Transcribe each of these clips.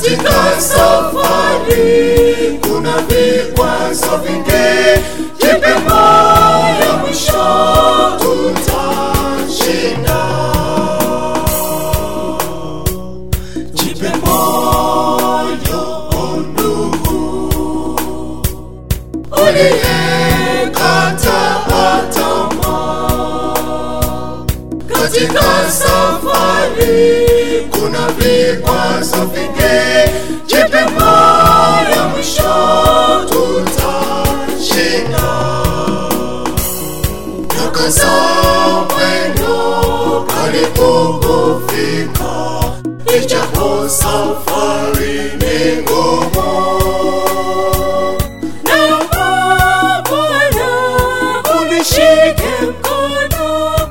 katika safari kuna vikwazo vingi, jipe moyo, mwisho tutashinda. Jipe moyo, ndugu uliyekata tamaa katika safari kuna vikwazo vingi, jipe moyo, mwisho tutashinda. Nyakaza mwendo, karibu kufika, ijapo safari ni ngumu. Naomba Bwana unishike mkono,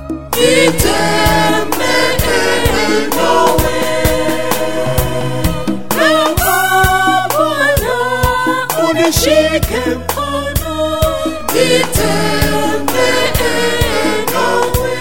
nitembee nawe. Naomba Bwana unishike mkono, nitembee nawe.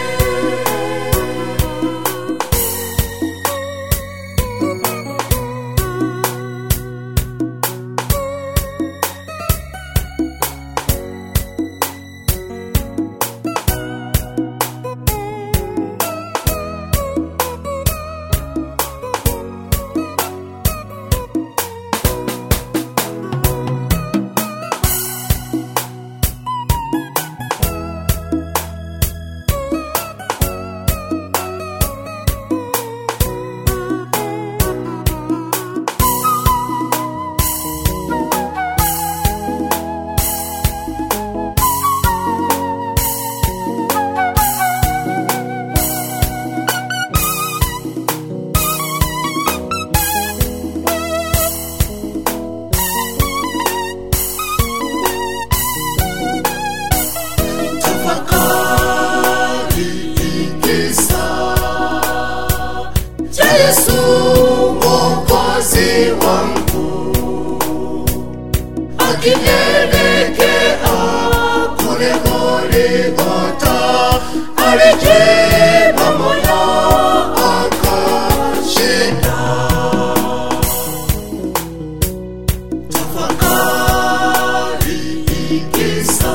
tafakari kisa cha Yesu mwokozi wangu akielekea kule Golgotha alijipa moyo akashinda. Tafakari kisa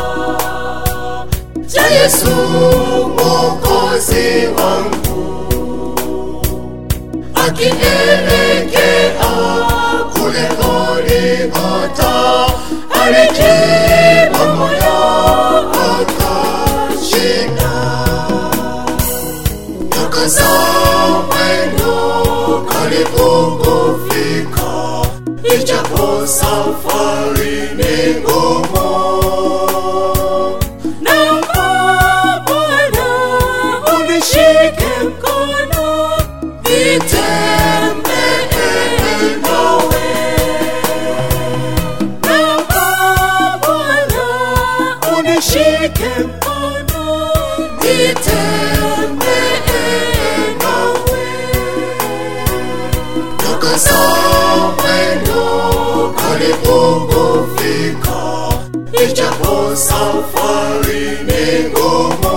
cha Yesu mwokozi wangu akielekea kule Golgotha alijipa moyo akashinda. Nyakaza mwendo, karibu kufika, ijapo safari ni ngumu. Naomba Bwana unishike mkono, nitembee nawe. Naomba Bwana unishike mkono, nitembee nawe. Nyakaza mwendo, karibu kufika, ijapo safari ni ngumu.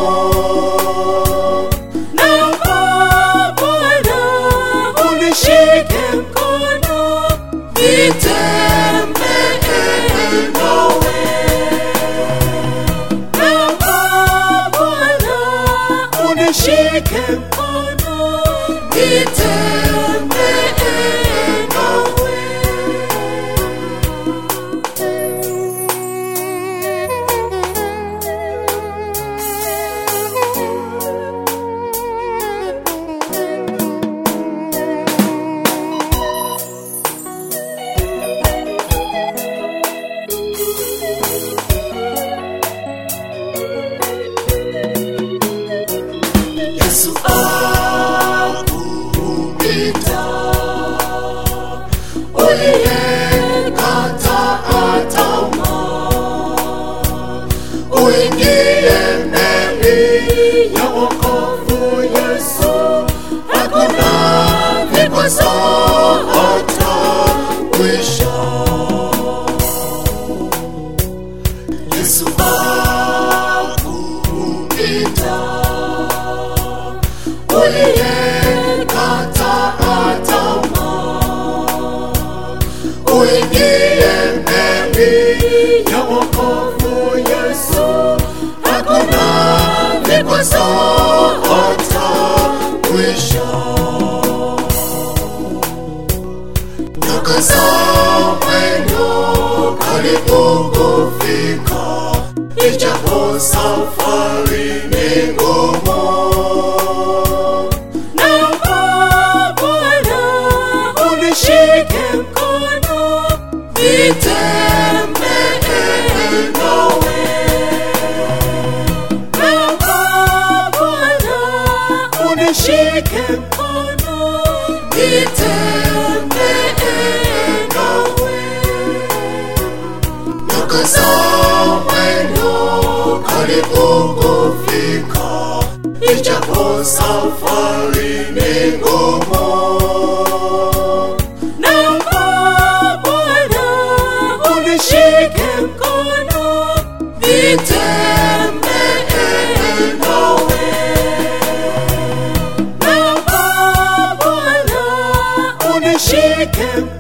Naomba Bwana unishike mkono, nitembee nawe. Naomba Bwana unishike mkono, nitembee nawe. Yesu akuhurumie, hayatakwisha. Nyaka za mwendo karibu kufika, ijapo safari ni ngumu. Naomba Bwana unishike mkono, nitembee nawe. Naomba Bwana unishike mkono, nitembee nawe. Nyaka za mwendo karibu kufika, ijapo safari ni ngumu. Naomba Bwana unishike mkono, nitembee nawe. Naomba Bwana unishike